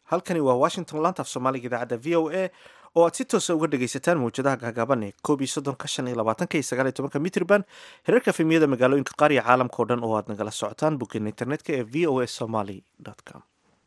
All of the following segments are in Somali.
halkani waa washington laanta af soomaaliga idaacadda v o a oo aad si toosa uga dhagaysataan mawjadaha gaagaaban ee koob iyo soddonka shan iyo labaatanka iyo sagaal iyo tobanka mitrban hereerka fimiyada magaalooyinka qaar iyo caalamka o dhan oo aad nagala socotaan boggeena internetka ee v o a somaly com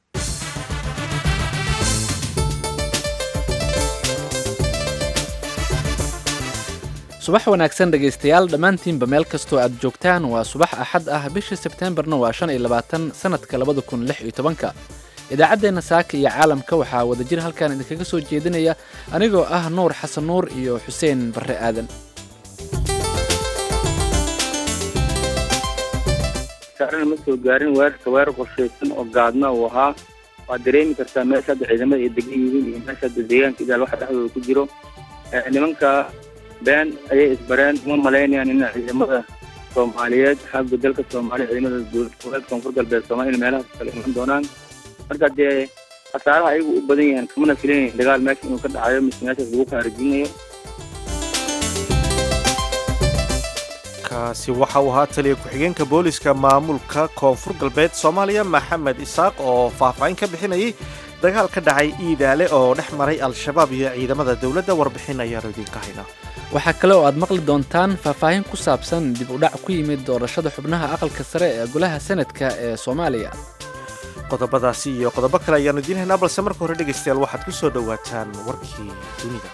subax wanaagsan dhegaystayaal dhammaantiinba meel kastoo aad joogtaan waa subax axad ah bisha sebteembarna waa shan iyo labaatan sannadka labada kun lix iyo tobanka idaacaddeenna saaka iyo caalamka waxaa wadajir halkan idinkaga soo jeedinaya anigoo ah nuur xasan nuur iyo xuseen barre aadan saarana ma soo gaarin weerarka weerar qorshaysan oo gaadna uu ahaa waad dareemi kartaa meesha hadda ciidamada ay degan yihiin iyo meesha hadda deegaanka idaal waxa dhexdooda ku jiro nimanka been ayay isbareen uma malaynayaan in ciidamada soomaaliyeed xagga dalka soomaaliya ciidamada dowlad koonfur galbeed soomaaliya in meelahaas kale iman doonaan marka dee khasaaraha ayagu u badan yahaan kamana filanyahin dagaal meesha inuu ka dhacayo mise meeshaas lagu kaarajinayo kaasi waxa uu ahaa taliya ku-xigeenka booliska maamulka koonfur galbeed soomaaliya maxamed isaaq oo faahfaahin ka bixinayay dagaal ka dhacay iidaale oo dhex maray al-shabaab iyo ciidamada dowladda warbixin ayaanu idinka haynaa waxaa kale oo aad maqli doontaan faahfaahin ku saabsan dib u dhac ku yimid doorashada xubnaha aqalka sare ee golaha senadka ee soomaaliya qodobadaasi iyo qodobo kale ayaanu idiin haynaa balse marka hore dhegaystayaal waxaad ku soo dhowaataan warkii dunida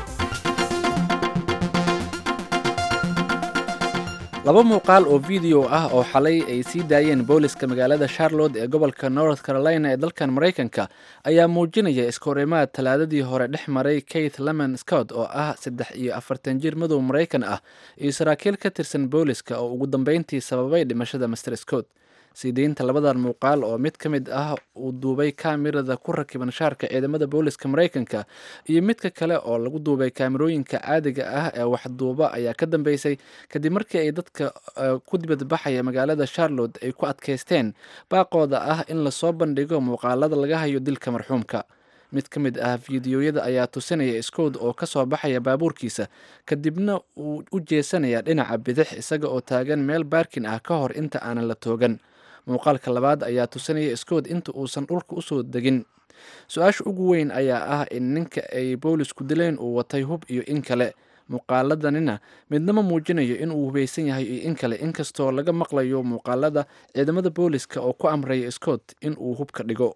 laba muuqaal oo video ah oo xalay ay sii daayeen booliska magaalada charlotte ee gobolka north carolina ee dalkan maraykanka ayaa muujinaya iskahorimaad talaadadii hore dhex maray keith lemon scott oo ah saddex iyo afartan jir madow maraykan ah iyo saraakiil ka tirsan booliska oo ugu dambeyntii sababay dhimashada master scott sii deynta labadan muuqaal oo mid ka mid ah uu duubay kaamirada ku rakiban shaarka ciidamada booliska maraykanka iyo midka kale oo lagu duubay kaamirooyinka caadiga ah ee waxduuba ayaa ka dambeysay kadib markii ay dadka ku dibadbaxaya magaalada charlotte ay ku adkaysteen baaqooda ah in lasoo bandhigo muuqaalada laga hayo dilka marxuumka mid ka mid ah fiidiyoyada ayaa tusinaya scood oo ka soo baxaya baabuurkiisa kadibna uu u jeesanaya dhinaca bidix isaga oo taagan meel baarkin ah ka hor inta aanan la toogan muuqaalka labaad ayaa tusinaya scood inta uusan dhulka usoo degin su-aasha ugu weyn ayaa ah in ninka ay boolisku dileen uu watay hub iyo in kale muuqaaladanina midnama muujinayo in uu hubaysan yahay iyo in kale inkastoo laga maqlayo muuqaalada ciidamada booliska oo ku amraya scott in uu hubka dhigo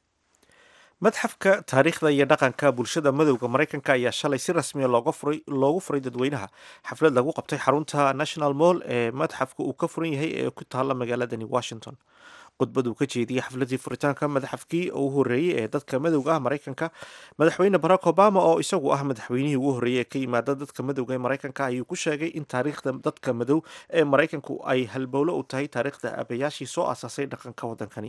madxafka taariikhda iyo dhaqanka bulshada madowda maraykanka ayaa shalay si rasmiya loogu furay dadweynaha xaflad lagu qabtay xarunta national moll ee madxafka uu ka furan yahay ee ku taalla magaaladani washington khudbad uu ka jeediyey xafladii furitaanka madaxafkii ugu horreeyey ee dadka madowga ah maraykanka madaxweyne barack obama oo isagu ah madaxweynihii ugu horreeyey ee ka yimaada dadka madowga ee maraykanka ayuu ku sheegay in taariikhda dadka madow ee maraykanku ay halbowlo u tahay taariikhda aabayaashii soo aasaasay dhaqanka waddankani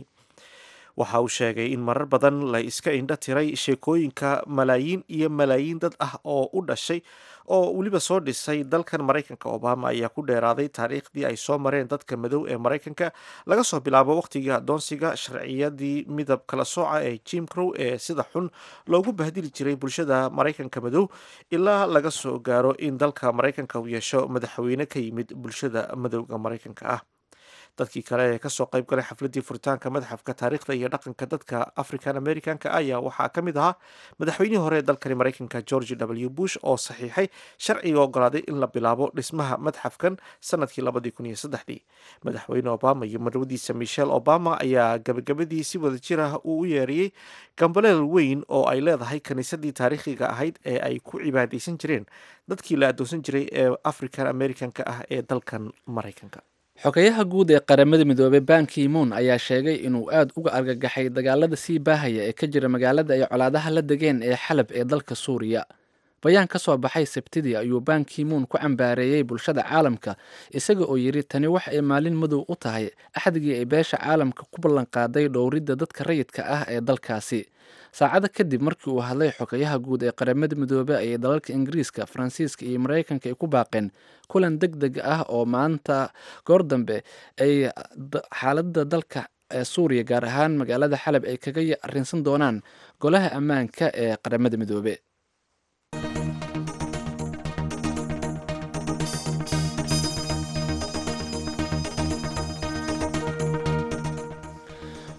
waxa uu sheegay in marar badan la iska indho tiray sheekooyinka malaayiin iyo malaayiin dad ah oo u dhashay oo weliba soo dhisay dalkan maraykanka obama ayaa ku dheeraaday taariikhdii ay soo mareen dadka madow ee maraykanka laga soo bilaabo waqtigii adoonsiga sharciyadii midab kala sooca ee jim crow ee sida xun loogu bahdili jiray bulshada maraykanka madow ilaa laga soo gaaro in dalka maraykanka uu yeesho madaxweyne ka yimid bulshada madowga maraykanka ah dadkii kale ee kasoo qayb galay xafladii furitaanka madaxafka taariikhda iyo dhaqanka dadka african americanka ayaa waxaa ka mid ahaa madaxweynihii hore ee dalkani maraykanka george w bush oo saxiixay sharciga ogolaaday in la bilaabo dhismaha madxafkan sanadkii labadii kun iyo saddexdii madaxweyne obama iyo marwadiisa michelle obama ayaa gabagabadii si wada jir ah uu u yeeriyey gambaleel weyn oo ay leedahay kiniisadii taariikhiga ahayd ee ay ku cibaadaysan jireen dadkii la adoonsan jiray ee african americanka ah ee dalkan maraykanka xogayaha guud ee qaramada midoobey banki moon ayaa sheegay inuu aada uga argagaxay dagaalada sii baahaya ee ka jira magaalada ay colaadaha la degeen ee xalab ee dalka suuriya bayaan ka soo baxay sabtidii ayuu banki moon ku cambaareeyey bulshada caalamka isaga oo yidhi tani wax ay maalin madow u tahay axdigii ay beesha caalamka ku ballanqaaday dhowridda dadka rayidka ah ee dalkaasi saacado kadib markii uu hadlay xogayaha guud ee qaramada midoobe ayay dalalka ingiriiska faransiiska iyo maraykanka ay ku baaqeen kulan deg deg ah oo maanta goor dambe ay xaaladda dalka ee suuriya gaar ahaan magaalada xalab ay kaga arrinsan doonaan golaha ammaanka ee qaramada midoobe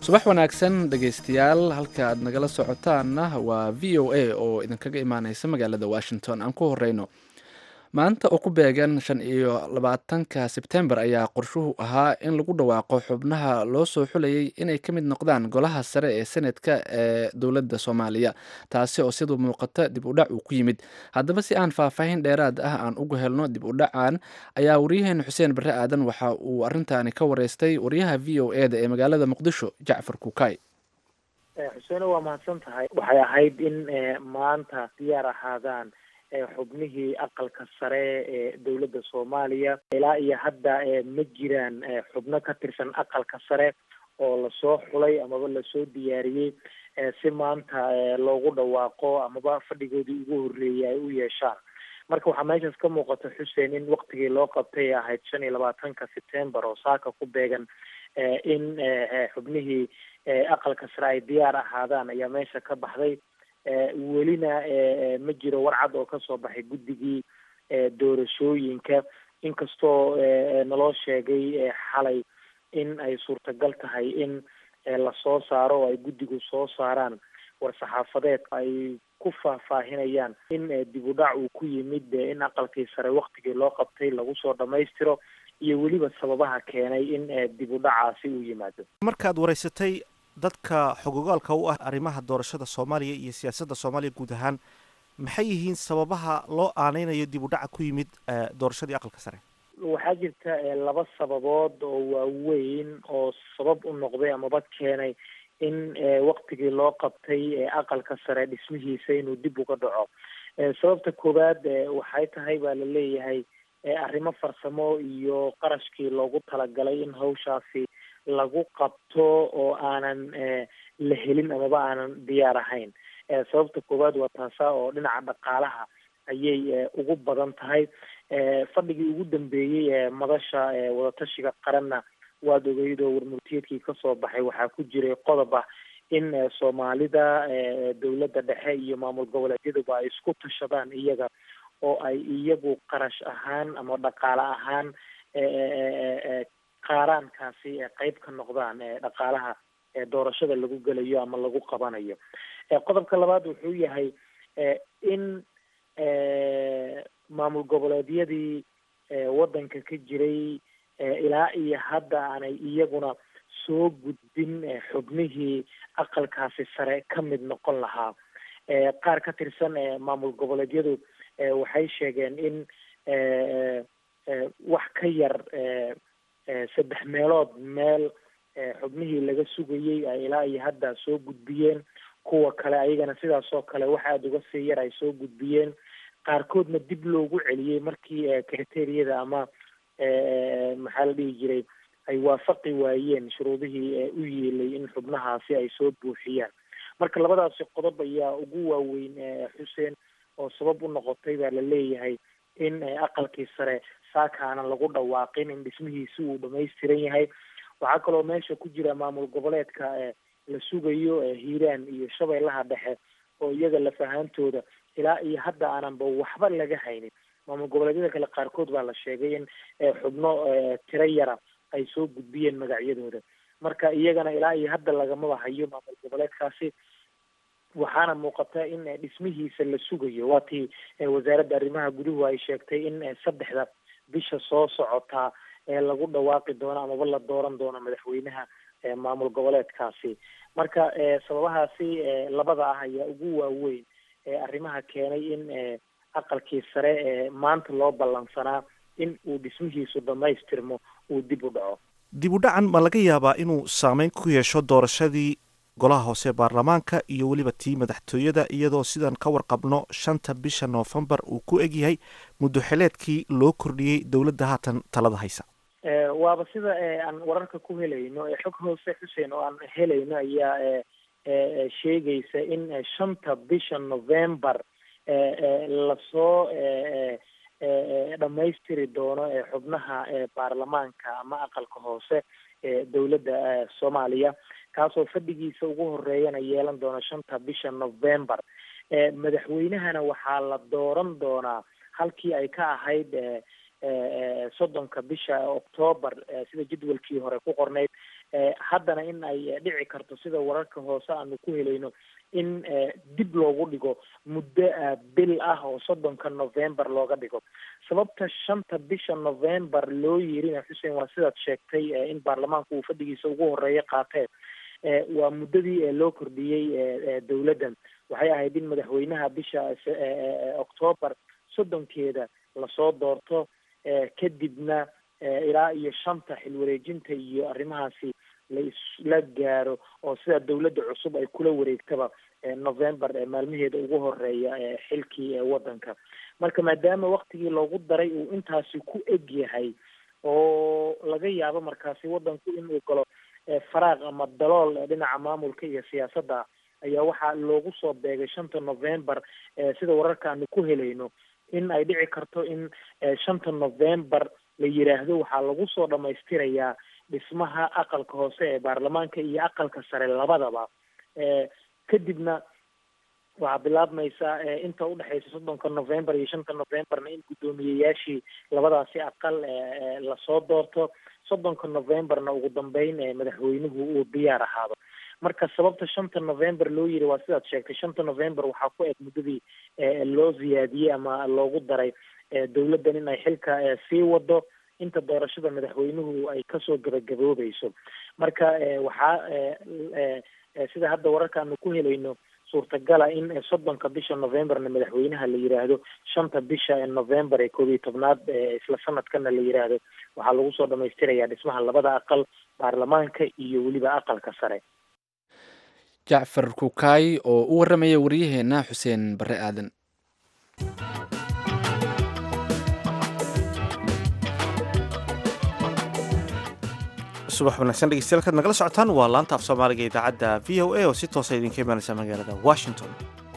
subax wanaagsan dhegaystayaal halka aad nagala socotaanna waa v o a oo idinkaga imaaneysa magaalada washington aan ku horeyno maanta oo ku beegan shan iyo labaatanka sebtembar ayaa qorshuhu ahaa in lagu dhawaaqo xubnaha loo soo xulayay inay ka mid noqdaan golaha sare ee senetka ee dowladda soomaaliya taasi oo siduu muuqata dib u dhac uu ku yimid haddaba si aan faahfaahin dheeraad ah aan uga helno dib u dhacan ayaa waryaheena xuseen barre aadan waxa uu arrintaani ka wareystay waryaha v o e da ee magaalada muqdisho jacfar kukay xuseene waa mahadsan tahay waxay ahayd in maanta diyaar ahaadaan xubnihii aqalka sare ee dowladda soomaaliya ilaa iyo hadda ma jiraan xubno ka tirsan aqalka sare oo lasoo xulay amaba lasoo diyaariyey si maanta loogu dhawaaqo amaba fadhigoodii ugu horreeyay ay u yeeshaan marka waxaa meeshaas ka muuqata xuseen in waktigii loo qabtay ahayd shan iyo labaatanka sebtembar oo saaka ku beegan in xubnihii aqalka sare ay diyaar ahaadaan ayaa meesha ka baxday welina ma jiro warcad oo kasoo baxay guddigii doorashooyinka inkastoo naloo sheegay xalay in ay suurtagal tahay in lasoo saaro oo ay guddigu soo saaraan war-saxaafadeed ay ku faahfaahinayaan in dib u dhac uu ku yimid in aqalkii sare waktigii loo qabtay lagu soo dhamaystiro iyo weliba sababaha keenay in dib u dhacaasi uu yimaado markaad wareysatay dadka xogogaalka u ah arrimaha doorashada soomaaliya iyo siyaasadda soomaaliya guud ahaan maxay yihiin sababaha loo aaneynayo dib u dhaca ku yimid doorashadii aqalka sare waxaa jirta laba sababood oo waaweyn oo sabab u noqday amaba keenay in waktigii loo qabtay aqalka sare dhismihiisa inuu dib uga dhaco sababta koowaad waxay tahay baa la leeyahay arrimo farsamo iyo qarashkii loogu talagalay in hawshaasi lagu qabto oo aanan la helin amaba aanan diyaar ahayn sababta koowaad waa taasa oo dhinaca dhaqaalaha ayay ugu badan tahay fadhigii ugu dambeeyey ee madasha wadatashiga qaranna waad ogeyd oo warmurtiyeedkii kasoo baxay waxaa ku jiray qodob ah in soomaalida dowladda dhexe iyo maamul goboleedyaduba ay isku tashadaan iyaga oo ay iyagu qarash ahaan ama dhaqaale ahaan qaaraankaasi qeyb ka noqdaan dhaqaalaha doorashada lagu gelayo ama lagu qabanayo qodobka labaad wuxuu yahay in maamul goboleedyadii waddanka ka jiray ilaa iyo hadda aanay iyaguna soo gudbin xubnihii aqalkaasi sare ka mid noqon lahaa qaar ka tirsan maamul goboleedyadu waxay sheegeen in wax ka yar saddex meelood meel xubnihii laga sugayey ay ilaa iyo hadda soo gudbiyeen kuwa kale ayagana sidaas oo kale wax aada uga sii yar ay soo gudbiyeen qaarkoodna dib loogu celiyey markii criteriyada ama maxaa la dhihi jiray ay waafaqi waayeen shuruudihii u yeelay in xubnahaasi ay soo buuxiyaan marka labadaasi qodob ayaa ugu waaweyn xuseen oo sabab u noqotay baa la leeyahay in aqalkii sare saaka aanan lagu dhawaaqin in dhismihiisi uu dhamaystiran yahay waxaa kaloo meesha ku jira maamul goboleedka la sugayo hiiraan iyo shabeellaha dhexe oo iyaga lafahaantooda ilaa iyo hadda aananba waxba laga haynin maamul goboleedyada kale qaarkood baa la sheegay in xubno tiro yara ay soo gudbiyeen magacyadooda marka iyagana ilaa iyo hadda lagamaba hayo maamul goboleedkaasi waxaana muuqata in dhismihiisa la sugayo waa tii wasaaradda arrimaha guduhu ay sheegtay in saddexda bisha soo socotaa ee lagu dhawaaqi doono amaba la dooran doono madaxweynaha maamul goboleedkaasi marka sababahaasi labada ah ayaa ugu waaweyn arrimaha keenay in aqalkii sare maanta loo ballansanaa in uu dhismihiisu dhamaystirmo uu dib u dhaco dib u dhacan ma laga yaabaa inuu saameyn ku yeesho doorashadii golaha hoose baarlamaanka iyo weliba tii madaxtooyada iyadoo sidan ka warqabno shanta bisha noofembar uu ku egyahay muddo xileedkii loo kordhiyey dowladda haatan talada haysa waaba sida aan wararka ku helayno xog hoose xuseen oo aan helayno ayaa sheegaysa in shanta bisha novembar lasoo dhamaystiri doono xubnaha baarlamaanka ama aqalka hoose ee dowladda soomaaliya kaasoo fadhigiisa ugu horeeyana yeelan doona shanta bisha novembar madaxweynahana waxaa la dooran doonaa halkii ay ka ahayd soddonka bisha octoobar sida jadwalkii hore ku qorneyd haddana in ay dhici karto sida wararka hoose aanu ku helayno in dib loogu dhigo muddo bil ah oo soddonka november looga dhigo sababta shanta bisha november loo yirina xuseen waa sidaad sheegtay in baarlamaanku uu fadhigiisa ugu horeeya qaatee waa muddadii loo kordhiyey dowladdan waxay ahayd in madaxweynaha bisha octoobar soddonkeeda lasoo doorto kadibna ilaa iyo shanta xilwareejinta iyo arrimahaasi laisla gaaro oo sida dowladda cusub ay kula wareegtaba november maalmaheeda ugu horeeya xilkii waddanka marka maadaama waktigii loogu daray uu intaasi ku eg yahay oo laga yaabo markaasi waddanku inuu galo faraaq ama dalool dhinaca maamulka iyo siyaasadda ayaa waxaa loogu soo beegay shanta november sida wararka aanu ku helayno in ay dhici karto in shanta november la yiraahdo waxaa lagu soo dhamaystirayaa dhismaha aqalka hoose ee baarlamaanka iyo aqalka sare labadaba kadibna waxaa bilaabmaysaa inta udhexeysa soddonka november iyo shanta novemberna in guddoomiyeyaashii labadaasi aqal lasoo doorto soddonka novemberna ugu dambeyn madaxweynuhu uu diyaar ahaado marka sababta shanta november loo yiri waa sidaad sheegtay shanta november waxaa ku eg muddadii loo ziyaadiyey ama loogu daray dowladdan in ay xilka sii wado inta doorashada madaxweynuhu ay kasoo gabagaboobayso marka waxaa sida hadda wararkaanu ku helayno suurtagala in soddonka bisha novemberna madaxweynaha la yiraahdo shanta bisha november ee koob iyo tobnaad isla sanadkana la yiraahdo waxaa lagu soo dhamaystirayaa dhismaha labada aqal baarlamaanka iyo weliba aqalka sare jacfar kukaay oo u warramaya waryaheena xuseen barre aadan subax wanaagsan dhegeystayaal kaad nagala socotaan waa laanta af soomaaliga idaacadda v o a oo si toosa idinka imanaysa magaalada washington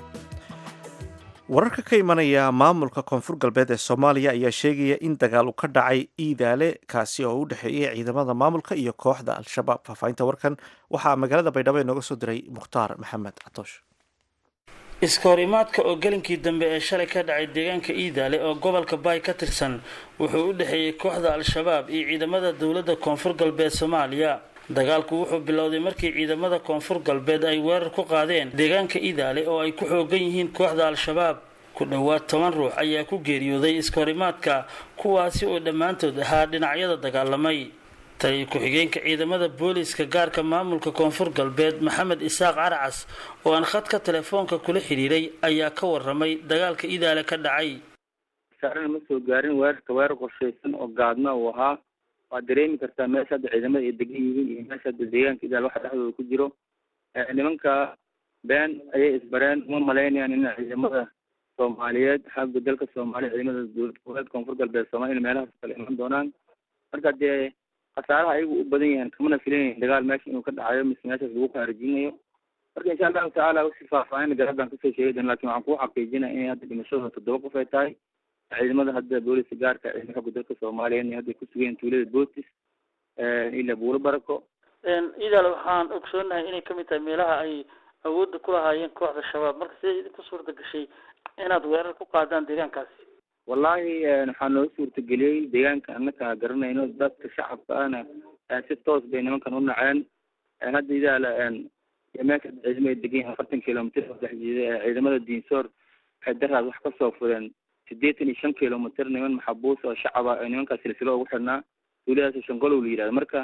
wararka ka imanaya maamulka koonfur galbeed ee soomaaliya ayaa sheegaya in dagaal uu ka dhacay iidaale kaasi oo u dhexeeyay ciidamada maamulka iyo kooxda al-shabaab faahfaahinta warkan waxaa magaalada baydhabo inooga soo diray mukhtaar maxamed catoosh iskahorimaadka oo gelinkii dambe ee shalay ka dhacay deegaanka iidaale oo gobolka baay ka tirsan wuxuu u dhexeeyey kooxda al-shabaab iyo ciidamada dowladda koonfur galbeed soomaaliya dagaalku wuxuu bilowday markii ciidamada koonfur galbeed ay weerar ku qaadeen deegaanka iidaale oo ay ku xoogan yihiin kooxda al-shabaab ku dhowaad toban ruux ayaa ku geeriyooday iskahorimaadka kuwaasi oo dhammaantood ahaa dhinacyada dagaalamay taliyo ku-xigeenka ciidamada booliiska gaarka maamulka koonfur galbeed maxamed isaaq caracas oo aan khadka telefoonka kula xidhiiray ayaa ka waramay dagaalka idaale ka dhacay saarana ma soo gaarin weerarka weerar qorshaysan oo gaadna uu ahaa waad dareemi kartaa meesha hadda ciidamada ay degan yihiin iyo meesha hadda deegaanka idaal waxa dhexdooda ku jiro nimanka been ayay isbareen uma malaynayaan in ciidamada soomaaliyeed xagga dalka soomaaliya ciidamada dowlad goboleed koonfur galbeed soomaliya in meelahaas kale iman doonaan marka dee khasaaraha ayagu u badan yahan kamana filanyahin dagaal meesha inuu ka dhacayo mise meeshaas lagu qaarajinayo marka insha allahu tacaala si faahfaahin garaadaan kasoo sheegay doona lakin waxaan kuu xaqiijinaya inay hadda dhimashadooda toddoba qof ay tahay ciidamada hadda booliska gaarka ciidamada xogga dalka soomaaliya inay hadda kusugayen tuulada bootis ila buulo barako idaal waxaan ogsoonahay inay kamid tahay meelaha ay awoodda ku lahaayeen kooxda shabaab marka sidee idinku suurta gashay inaad weerar ku qaadaan deegaankaasi wallahi waxaa noo suurtageliyey deegaanka annaka garanayno dadka shacabka ahna si toos bay nimankan u naceen hadda idaala meesha ciidamada degan yahin afartan kilomitr oo dhex jeeda ciidamada diinsoor waxay daraad wax kasoo fureen sideetan iyo shan kilomitr niman maxabuus oo shacaba nimankaa silsilo ugu xidhnaa duuladaas shangolow la yihahdo marka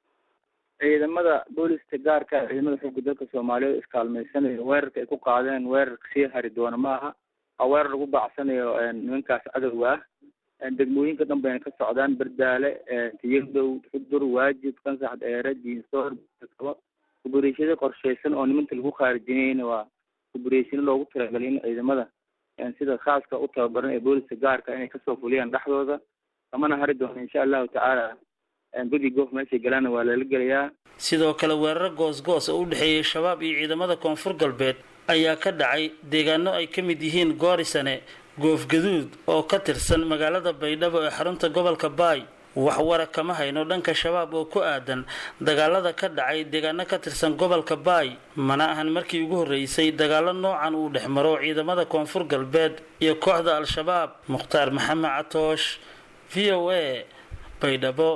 ciidamada booliska gaarka ciidamada xooga dalka soomaaliyeed iskaalmeysanayo weerarka ay ku qaadeen weerarka sii hari doona ma aha waa weerar lagu baacsanayo nimankaas cadowga ah degmooyinka dhan bayna ka socdaan berdaale tiyadow xudur waajib kansax dheere diinsoor kaba kubureeshada qorshaysan oo nimanta lagu khaarijinayna waa kubureeshino loogu talagalay in ciidamada sida khaaska u tababaran ee booliska gaarka inay kasoo fuliyaan dhexdooda kamana hari doona insha allahu tacaala gudi goof meeshay galaana waa lala gelayaa sidoo kale weeraro goos-goos oo u dhexeeyay shabaab iyo ciidamada koonfur galbeed ayaa ka dhacay deegaano ay ka mid yihiin goorisane goofgaduud oo ka tirsan magaalada baydhabo ee xarunta gobolka baay wax wara kama hayno dhanka shabaab oo ku aadan dagaalada ka dhacay deegaano ka tirsan gobolka baay mana ahan markii ugu horreysay dagaalo noocan uu dhex maro ciidamada koonfur galbeed iyo kooxda al-shabaab mukhtaar maxamed catoosh v o a baydhabo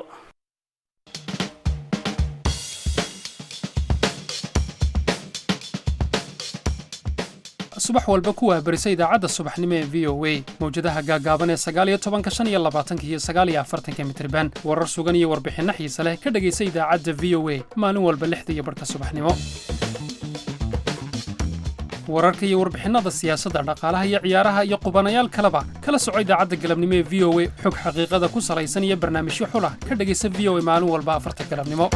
subax walba ku waabarisa idaacadda subaxnimo ee v o a mawjadaha gaagaaban ee sagaaliyo tobanka shan iyo labaatanka iyo sagaaliyo afartanka mitriban warar sugan iyo warbixinno xiise leh ka dhegaysa idaacadda v o a maalin walba lixda iyo barhka subaxnimo wararka iyo warbixinnada siyaasadda dhaqaalaha iyo ciyaaraha iyo qubanayaal kaleba kala soco idaacadda galabnimo ee v o a xog xaqiiqada ku salaysan iyo barnaamijyo xulah ka dhegaysa v o a maalin walba afarta galabnimo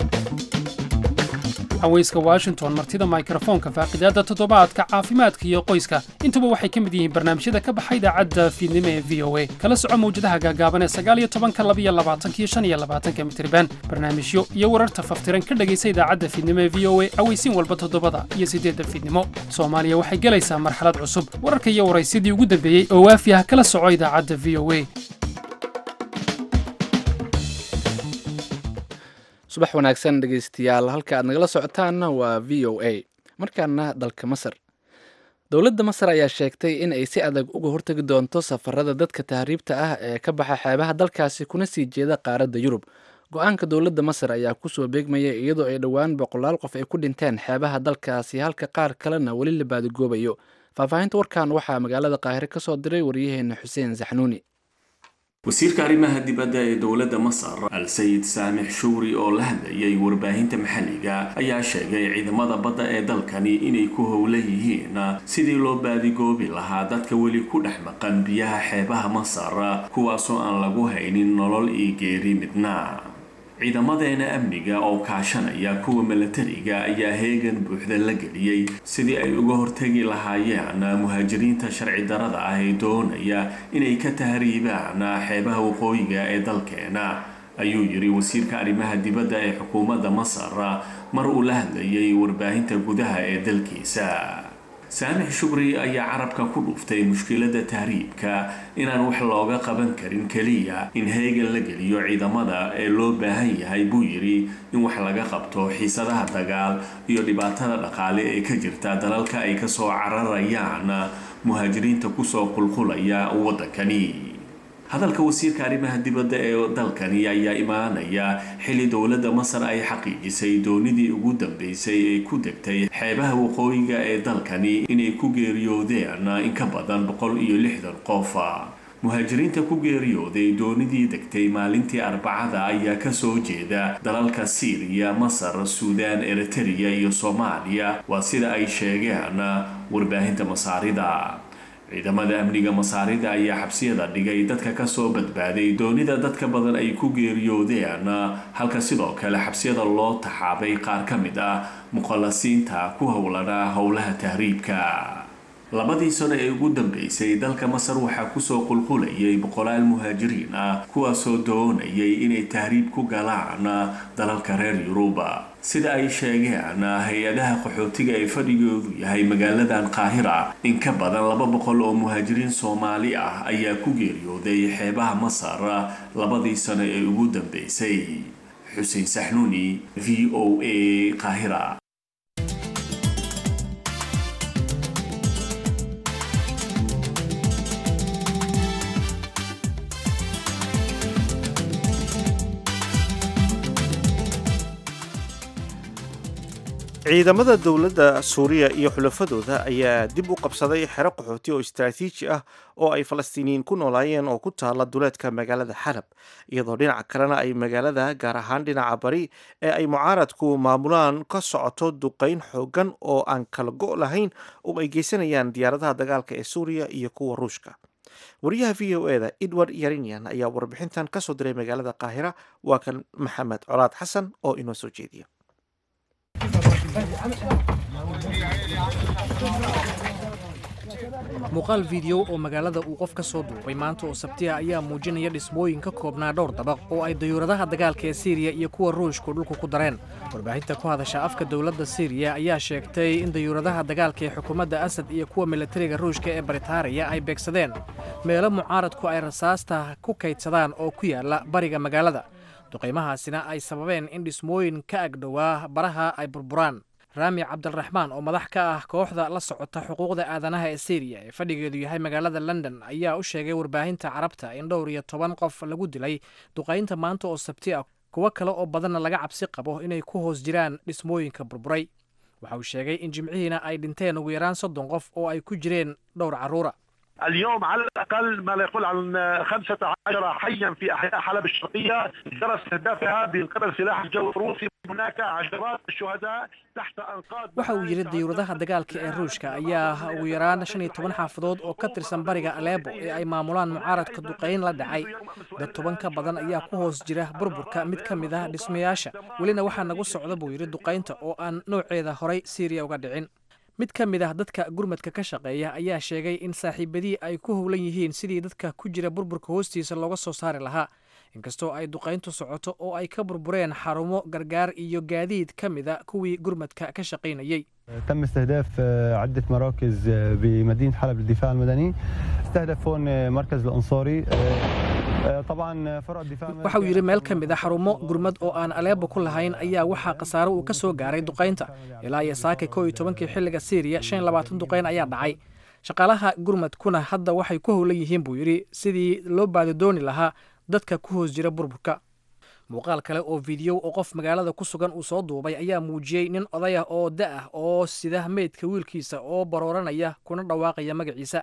haweyska washington martida mikrofoonka faaqidaadda toddobaadka caafimaadka iyo qoyska intuba waxay ka mid yihiin barnaamijyada ka baxa idaacadda fiidnimo ee v o a kala soco mawjadaha gaagaaban ee sagaaliyo tobanka labiyo labaatanka iyo shan iyo labaatanka mitriban barnaamijyo iyo wararta faftiran ka dhegaysa idaacadda fiidnimo ee v o a aweysiin walba toddobada iyo siddeedda fiidnimo soomaaliya waxay gelaysaa marxalad cusub wararka iyo waraysyadii ugu dambeeyey oo waafi ah kala soco idaacadda v o a subax wanaagsan dhegaystayaal halka aad nagala socotaanna waa v o a markaana dalka masar dowladda masar ayaa sheegtay in ay si adag uga hortegi doonto safarada dadka tahriibta ah ee ka baxa xeebaha dalkaasi kuna sii jeeda qaaradda yurub go-aanka dowladda masar ayaa kusoo beegmaya iyadoo ay dhowaan boqolaal qof ay ku dhinteen xeebaha dalkaasi halka qaar kalena weli la baadigoobayo faahfaahinta warkan waxaa magaalada qaahire ka soo diray waryaheena xuseen saxnuuni wasiirka arrimaha dibadda ee dowladda masar al sayid saamix shuuri oo la hadlayay warbaahinta maxalliga ayaa sheegay ciidamada badda ee dalkani inay ku howla yihiin sidii loo baadigoobi lahaa dadka weli ku dhex maqan biyaha xeebaha masar kuwaasoo aan lagu haynin nolol iyo geeri midna ciidamadeena amniga oo kaashanaya kuwa milatariga ayaa heegan buuxda la geliyey sidii ay uga hortegi lahaayeen muhaajiriinta sharci darada ah ee doonaya inay ka tahriibaan xeebaha waqooyiga ee dalkeena ayuu yiri wasiirka arrimaha dibadda ee xukuumadda masar mar uu la hadlayay warbaahinta gudaha ee dalkiisa saamix shubri ayaa carabka ku dhuftay mushkiladda tahriibka inaan wax looga qaban karin keliya in heegan la geliyo ciidamada ee loo baahan yahay buu yidhi in wax laga qabto xiisadaha dagaal iyo dhibaatada dhaqaale ee ka jirta dalalka ay kasoo cararayaan muhaajiriinta kusoo qulqulaya waddankani hadalka wasiirka arrimaha dibadda ee dalkani ayaa imaanaya xilli dowladda masar ay xaqiijisay doonidii ugu dambeysay ee ku degtay xeebaha waqooyiga ee dalkani inay ku geeriyoodeen in ka badan boqol iyo lixdan qof muhaajiriinta ku geeriyooday doonidii degtay maalintii arbacada ayaa kasoo jeeda dalalka siiriya masar suudaan eritereya iyo soomaaliya waa sida ay sheegeen warbaahinta masaarida ciidamada amniga masaarida ayaa xabsiyada dhigay dadka kasoo badbaaday doonida dadka badan ay ku geeriyoodeen halka sidoo kale xabsiyada loo taxaabay qaar ka mid ah muqallasiinta ku howlana howlaha tahriibka labadii sano ee ugu dambeysay dalka masar waxaa kusoo qulqulayay boqolaal muhaajiriin ah kuwaasoo doonayay inay tahriib ku galaan dalalka reer yuruba sida ay sheegeen hay-adaha qaxootiga ee fadhigoodu yahay magaaladan qaahira in ka badan laba boqol oo muhaajiriin soomaali ah ayaa ku geeriyooday xeebaha masar labadii sano ee ugu dambeysay xuseen saxnuuni v o a qaahira ciidamada dowladda suuriya iyo xulafadooda ayaa dib u qabsaday xero qaxooti oo istaraatiiji ah oo ay falastiiniyiin ku noolaayeen oo ku taala duleedka magaalada xalab iyadoo dhinaca kalena ay magaalada gaar ahaan dhinaca bari ee ay mucaaradku maamulaan ka socoto duqeyn xoogan oo aan kala go' lahayn oo ay geysanayaan diyaaradaha dagaalka ee suuriya iyo kuwa ruushka wariyaha v o eda edward yarinian ayaa warbixintan kasoo diray magaalada qaahira waa kan maxamed colaad xasan oo inoo soo jeediya muuqaal fiideo oo magaalada uu qof ka soo duubay maanta oo sabtiya ayaa muujinaya dhismooyin ka koobnaa dhowr dabaq oo ay dayuuradaha dagaalka ee siiriya iyo kuwa ruushku dhulku ku dareen warbaahinta ku hadasha afka dowladda siiriya ayaa sheegtay in dayuuradaha dagaalka ee xukuumadda asad iyo kuwa militariga ruushka ee baritaariya ay beegsadeen meelo mucaaradku ay rasaasta ku kaydsadaan oo ku yaala bariga magaalada duqaymahaasina ay sababeen in dhismooyin ka agdhowaa baraha ay burburaan raami cabdiraxmaan oo madax ka ah kooxda la socota xuquuqda aadanaha ee syriya ee fadhigeedu yahay magaalada london ayaa u sheegay warbaahinta carabta in dhowr iyo toban qof lagu dilay duqaynta maanta oo sabti ah kuwo kale oo badanna laga cabsi qabo inay ku hoos jiraan dhismooyinka burburay waxa uu sheegay in jimcihiina ay dhinteen ugu yaraan soddon qof oo ay ku jireen dhowr carruura اليوم على الاقل ما لا يقول عن 15 حيا في احياء حلب الشرقيه جرى استهدافها من قبل سلاح الجو الروسي هناك عشرات الشهداء تحت انقاض waxa uu yidhi diyuuradaha dagaalka ee ruushka ayaa ugu yaraan shan iyo toban xaafadood oo ka tirsan bariga aleebo ee ay maamulaan mucaaradka duqayn la dhacay dad toban ka badan ayaa ku hoos jira burburka mid ka mid ah dhismayaasha welina waxaa nagu socda buu yidhi duqaynta oo aan nooceeda horay siiriya uga dhicin mid ka mid ah dadka gurmadka ka shaqeeya ayaa sheegay in saaxiibadii ay ku howlan yihiin sidii dadka ku jira burburka hoostiisa looga soo saari lahaa inkastoo ay duqayntu socoto oo ay ka burbureen xarumo gargaar iyo gaadiid ka mida kuwii gurmadka ka shaqaynayey تم استهداف عدة مراكز بمدينة حلب للدفاع المدني استهدف هون مركز الأنصاري طبعا فرع الدفاع waxa uu yidhi meel ka mid a xarumo gurmad oo aan aleebo ku lahayn ayaa waxaa khasaaro uu ka soo gaaray duqaynta ilaa iyo saaka koo iyo tobankii xilliga syriya shan iyo labaatan duqayn ayaa dhacay shaqaalaha gurmadkuna hadda waxay ku howlan yihiin buu yidhi sidii loo baadidooni lahaa dadka ku hoos jira burburka muuqaal kale oo fideyo oo qof magaalada ku sugan uu soo duubay ayaa muujiyey nin oday ah oo da ah oo sida meydka wiilkiisa oo barooranaya kuna dhawaaqaya magaciisa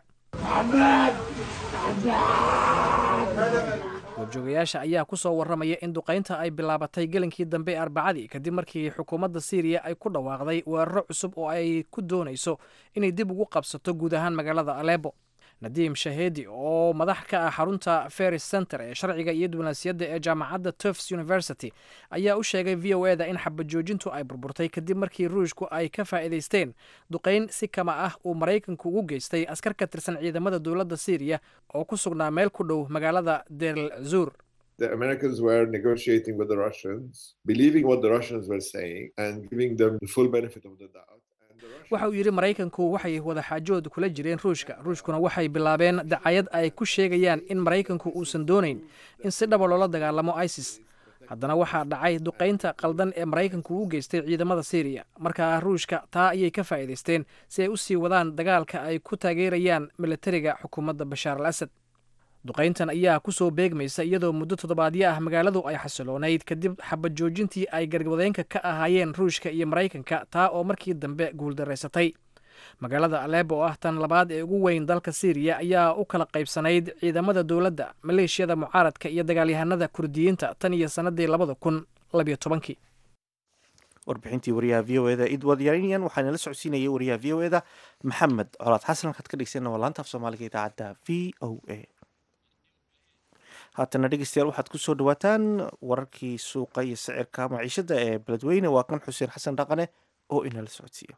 goobjoogayaasha ayaa ku soo warramaya in duqaynta ay bilaabatay gelinkii dambe ee arbacadii kadib markii xukuumadda syriya ay ku dhawaaqday weeraro cusub oo ay ku doonayso inay dib ugu qabsato guud ahaan magaalada aleebo nadiim shahedi oo madax ka ah xarunta ferris center ee sharciga iyo diblomaasiyadda ee jaamacadda tufts university ayaa u sheegay v o eda in xabajoojintu ay burburtay kadib markii ruushku ay ka faa'iidaysteen duqayn si kama ah uu maraykanku ugu geystay askar ka tirsan ciidamada dowladda syriya oo ku sugnaa meel ku dhow magaalada derl zur the Americans were negotiating with the Russians, believing what the Russians were saying and giving them the full benefit of the doubt. waxa uu yidhi maraykanku waxay wadaxaajood kula jireen ruushka ruushkuna waxay bilaabeen dacayad ay ku sheegayaan in maraykanku uusan doonayn in si dhaba loola dagaalamo isis haddana waxaa dhacay duqaynta qaldan ee maraykanku u geystay ciidamada syriya markaa ruushka taa ayay ka faa'iidaysteen si ay u sii wadaan dagaalka ay ku taageerayaan militariga xukuumadda bashaar al asad duqayntan ayaa ku soo beegmaysa iyadoo muddo toddobaadyo ah magaaladu ay xasiloonayd kadib xabad joojintii ay garwadeenka ka ahaayeen ruushka iyo maraykanka taa oo markii dambe guuldaraysatay magaalada aleebo oo ah tan labaad ee ugu weyn dalka syriya ayaa u kala qaybsanayd ciidamada dowladda maleeshiyada mucaaradka iyo dagaalyahanada kurdiyiinta tan iyo sannadii labada kun labiyo tobankii warbixintii wariyaha v o eda edward yarinian waxaana la socodsiinayay wariyaha v o eda maxamed colaad xasan halkaad ka dhegeysanna waa laanta af soomaaliga idaacadda v o a haatana dhegeystayaal waxaad ku soo dhawaataan wararkii suuqa iyo sicirka maciishada ee beledweyne waa kan xuseen xasan dhaqane oo inala socodsiiyo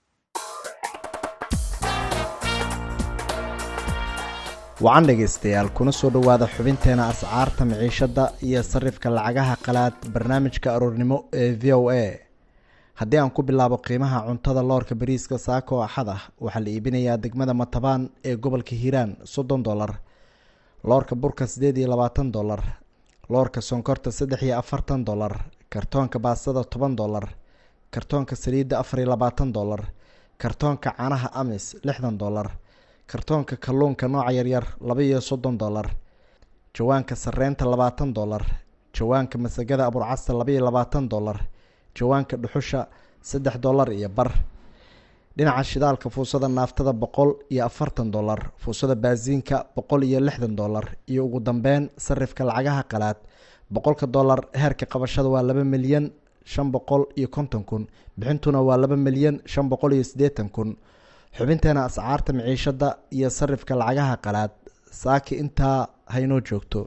wacan dhegaystayaal kuna soo dhowaada xubinteena ascaarta maciishadda iyo sarifka lacagaha qalaad barnaamijka aroornimo ee v o a haddii aan ku bilaabo qiimaha cuntada loorka bariiska saako axad ah waxaa la iibinayaa degmada matabaan ee gobolka hiiraan soddon dolar loorka burka siddeed iyo labaatan dolar loorka sonkorta saddex iyo afartan dolar kartoonka baastada toban dolar kartoonka saliidda afar iyo labaatan dolar kartoonka caanaha amis lixdan dolar kartoonka kalluunka nooca yaryar laba iyo soddon dolar jawaanka sareynta labaatan dolar jawaanka masagada aburcasta laba iyo labaatan dolar jawaanka dhuxusha saddex dolar iyo bar dhinaca shidaalka fuusada naaftada boqol iyo afartan dolar fuusada baasiinka boqol iyo lixdan dolar iyo ugu dambeyn sarifka lacagaha qalaad boqolka dolar heerka qabashada waa laba milyan shan boqol iyo konton kun bixintuna waa laba milyan shan boqol iyo siddeetan kun xubinteena ascaarta maciishada iyo sarifka lacagaha qalaad saaki intaa haynoo joogto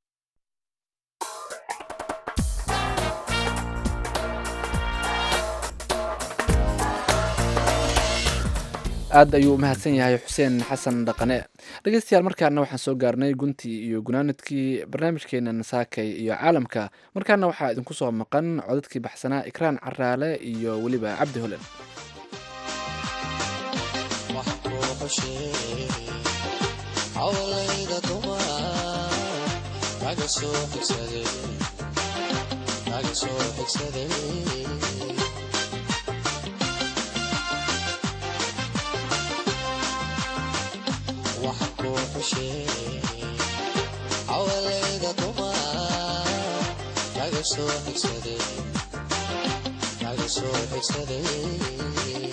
aad ayuu u mahadsan yahay xuseen xasan dhaqane dhegeystayaal markaana waxaan soo gaarnay guntii iyo gunaanadkii barnaamijkeenan saakay iyo caalamka markaana waxaa idinku soo maqan codadkii baxsanaa ikraan caraale iyo weliba cabdi holen dhashee awalayda dumar kaga soo xigsaday kaga soo xigsaday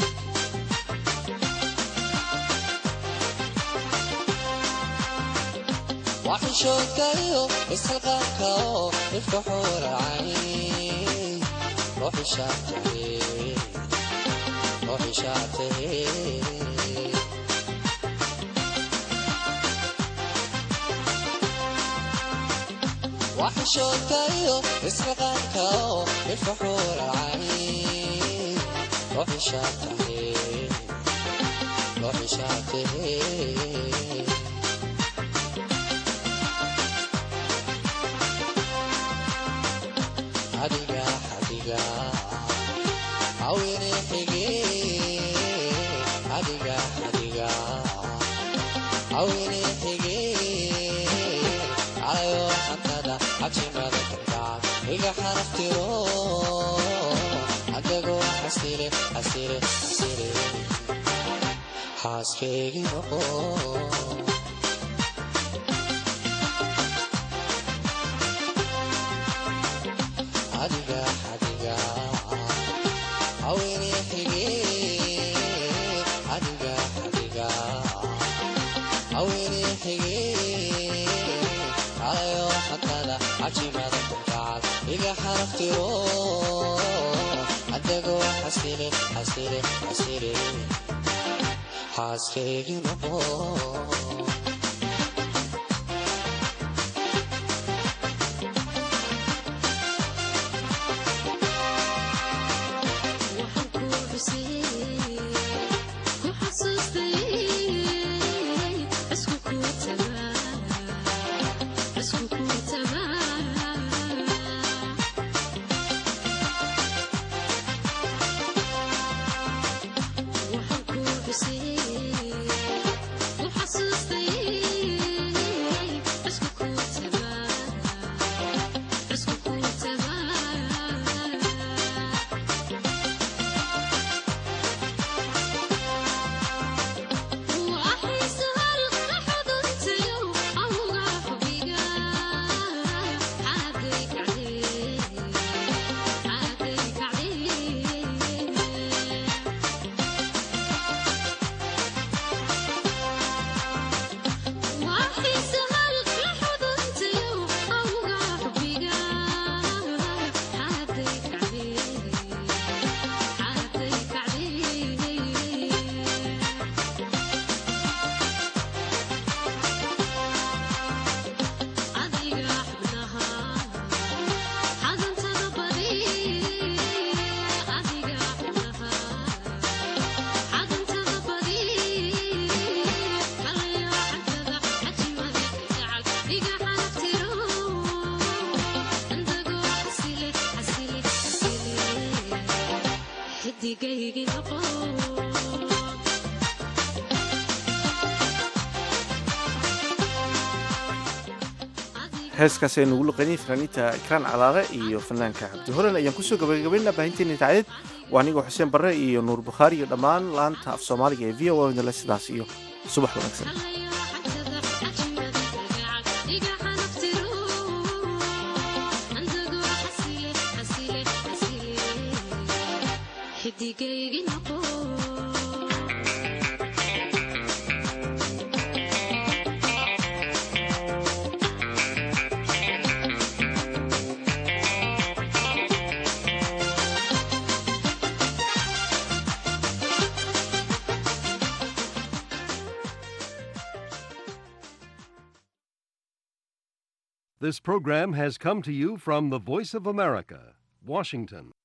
waxishoodkayo isxilqaanka oo ifka xuuracay ruuxishaatahe ruuxishaatahe waxishoodkayo isxilqaanka oo ifka xuuracay ruuxishaatahe ruuxishaatahe adiga adiga awine xige adiga adiga awine xige alayo xantada xajimada kalgaca iga xaraftiro adagoo xasile xasile xasile xaaskeygi noqo adiga adiga awine xige adiga adiga awine xige alayo xatada cajimada kunkacad iga xaraftiro adagoo xasile xasile xasile xaaskeygi noqo heeskaas aynu ugu luqaynay fanaaniinta ikraan calaale iyo fanaanka cabdi horen ayaan kusoo gabagabaynaa baahinteena idaacadeed waa anigoo xuseen barre iyo nuur bukhaari iyo dhammaan laanta af soomaaliga ee v o a sidaas iyo subax wanaagsan This program has come to you from the Voice of America, Washington.